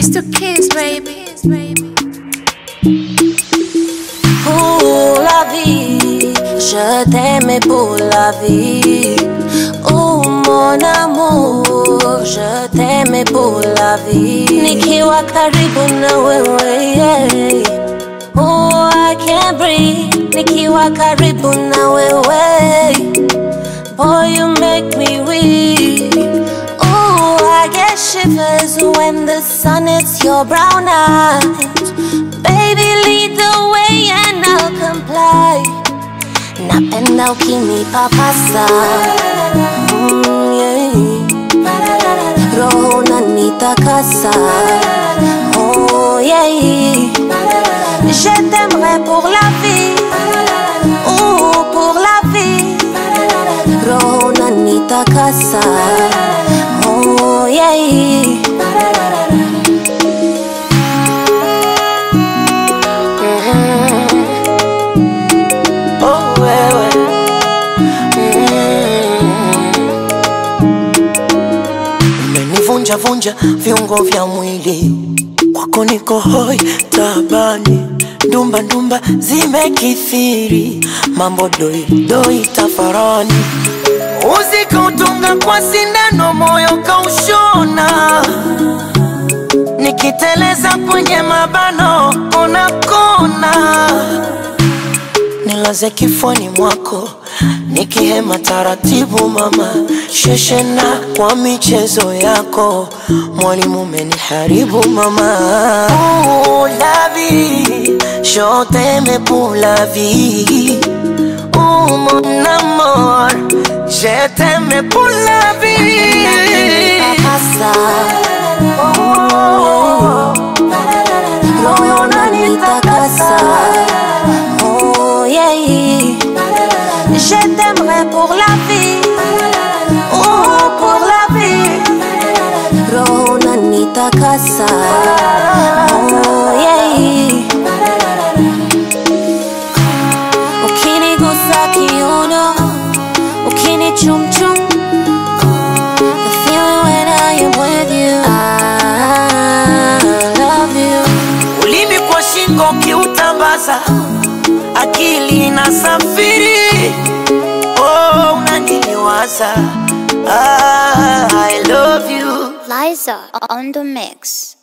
It's the kids, baby. Pour la vie, je t'aimais pour la vie. Oh mon amour, je t'aimais pour la vie. Nikiwa karibu na wewe, yeah. Oh, I can't breathe. Nikiwa karibu na wewe. Boy, you make me weak. Oh, I get shivers when the sun hits your brown eyes. Baby, lead the way and I'll comply. Napenda ukinipapasa mm, yeah. Roho unanitakasa oh, yeah. Je t'aimerai pour la vie oh, pour la vie Roho unanitakasa oh, yeah. Oh, wewe umenivunja vunja viungo vya mwili kwako niko hoi tabani ndumba ndumba zimekithiri mambo doi doi tafarani uzikautunga kwa sindano moyo kaushona nikiteleza kwenye mabano unakona nilaze kifoni mwako nikihema taratibu mama sheshena kwa michezo yako mwalimu umeniharibu mama Ooh, la vie, je t'aime pour la vie Ooh, mon amour, je t'aime pour la vie Papasa oh, Roho unanitakasa oh, yeah. Je t'aimerai pour la vie oh, pour la vie Roho unanitakasa oh, yeah. Ukinigusa kiuno ukinichumchum The feeling when I am with you I love you ulimi kwa shingo ukiutambaza akili na safiri oh, unaniliwaza ah, I love you Liza on the mix.